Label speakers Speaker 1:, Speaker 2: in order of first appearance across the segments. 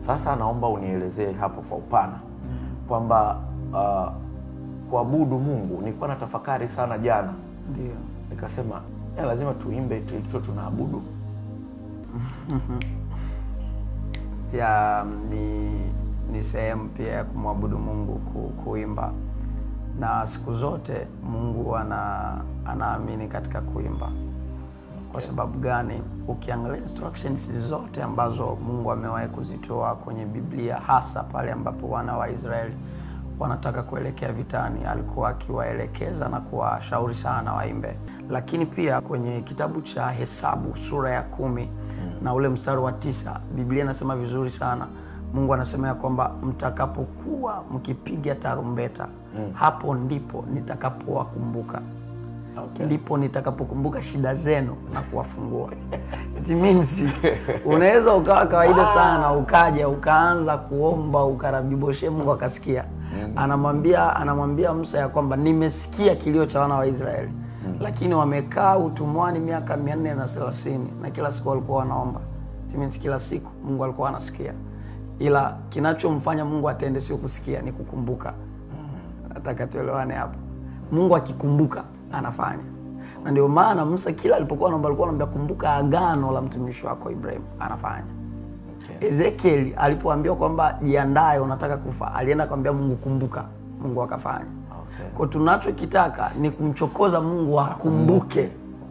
Speaker 1: Sasa naomba unielezee hapo kwa upana kwamba uh, kuabudu Mungu, nilikuwa na tafakari sana jana,
Speaker 2: Ndio.
Speaker 1: nikasema ya lazima tuimbe tulicho tunaabudu.
Speaker 2: ya ni ni sehemu pia ya kumwabudu Mungu ku, kuimba, na siku zote Mungu ana anaamini katika kuimba. Kwa sababu gani? Ukiangalia instructions zote ambazo Mungu amewahi kuzitoa kwenye Biblia, hasa pale ambapo wana wa Israeli wanataka kuelekea vitani, alikuwa akiwaelekeza na kuwashauri sana waimbe. Lakini pia kwenye kitabu cha Hesabu sura ya kumi na ule mstari wa tisa Biblia inasema vizuri sana. Mungu anasema ya kwamba mtakapokuwa mkipiga tarumbeta, hapo ndipo nitakapowakumbuka
Speaker 1: Okay.
Speaker 2: ndipo nitakapokumbuka shida zenu na kuwafungua. It means unaweza ukawa kawaida sana ukaja ukaanza kuomba ukarabiboshe, Mungu akasikia. Anamwambia anamwambia Musa ya kwamba nimesikia kilio cha wana wa Israeli, lakini wamekaa utumwani miaka mia nne na thelathini na kila siku walikuwa wanaomba. It means kila siku Mungu alikuwa anasikia, ila kinachomfanya Mungu atende sio kusikia, ni kukumbuka. Nataka tuelewane hapo. Mungu akikumbuka anafanya, na ndio maana Musa kila alipokuwa anaomba alikuwa anaambia kumbuka agano la mtumishi wako Ibrahim, anafanya.
Speaker 1: Okay.
Speaker 2: Ezekiel alipoambiwa kwamba jiandae, unataka kufa, alienda kumwambia Mungu kumbuka, Mungu akafanya.
Speaker 1: Okay.
Speaker 2: Kwa tunachokitaka ni kumchokoza Mungu akumbuke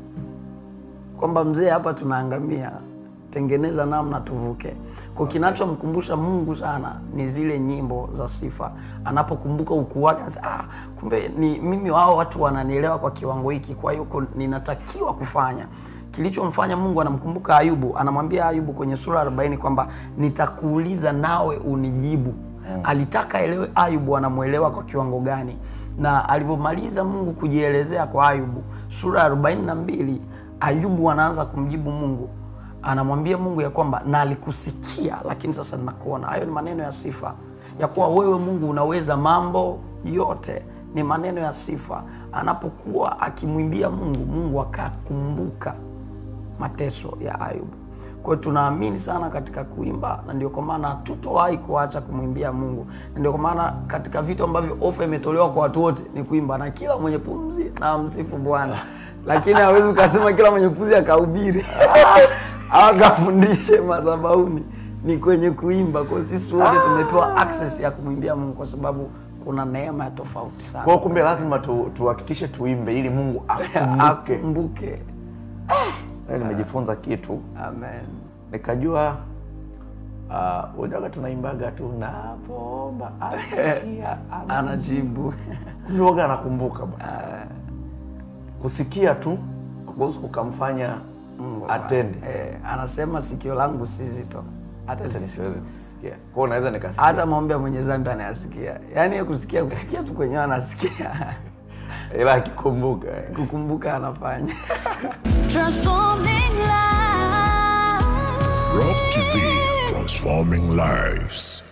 Speaker 2: kwamba mzee, hapa tunaangamia, tengeneza namna tuvuke. Kwa kinachomkumbusha Mungu sana ni zile nyimbo za sifa. Anapokumbuka ukuu wake, anasema ah, kumbe ni mimi, wao watu wananielewa kwa kiwango hiki, kwa hiyo ko- ninatakiwa kufanya kilichomfanya Mungu anamkumbuka Ayubu, anamwambia Ayubu kwenye sura 40 kwamba nitakuuliza nawe unijibu. Alitaka elewe Ayubu anamwelewa kwa kiwango gani, na alivyomaliza Mungu kujielezea kwa Ayubu, sura ya 42 Ayubu anaanza kumjibu Mungu, anamwambia Mungu ya kwamba na alikusikia, lakini sasa ninakuona. Hayo ni maneno ya sifa ya kuwa wewe Mungu unaweza mambo yote, ni maneno ya sifa. Anapokuwa akimwimbia Mungu, Mungu akakumbuka mateso ya Ayubu. Kwa hiyo tunaamini sana katika kuimba, na ndio kwa maana hatutowahi kuacha kumwimbia Mungu, na ndio kwa maana katika vitu ambavyo ofa imetolewa kwa watu wote ni kuimba, na kila mwenye pumzi na msifu Bwana. Lakini hawezi ukasema kila mwenye pumzi akahubiri au akafundishe madhabahuni, ni kwenye kuimba. Kwa hiyo sisi wote tumepewa access ya kumwimbia Mungu kwa sababu kuna neema ya tofauti sana.
Speaker 1: Kwa hiyo kumbe lazima tu, tuhakikishe tuimbe ili Mungu akumbuke.
Speaker 2: Akumbuke.
Speaker 1: Leo Nimejifunza kitu
Speaker 2: Amen.
Speaker 1: nikajua uh, ujaga tunaimbaga tu napoomba asikia ana-
Speaker 2: Anajibu.
Speaker 1: kumbe waga anakumbuka bwana. kusikia tu kuhusu kukamfanya
Speaker 2: Mungu
Speaker 1: atende
Speaker 2: Eh, anasema sikio langu si zito hata
Speaker 1: hata
Speaker 2: si-
Speaker 1: nisiweze kusikia kwa hiyo naweza nikasikia
Speaker 2: hata maombi ya mwenye dhambi anayasikia, yaani yeye kusikia kusikia tu kwenyewe anasikia,
Speaker 1: ila akikumbuka eh.
Speaker 2: kukumbuka anafanya.
Speaker 3: Transforming lives.
Speaker 4: Rock TV, transforming lives.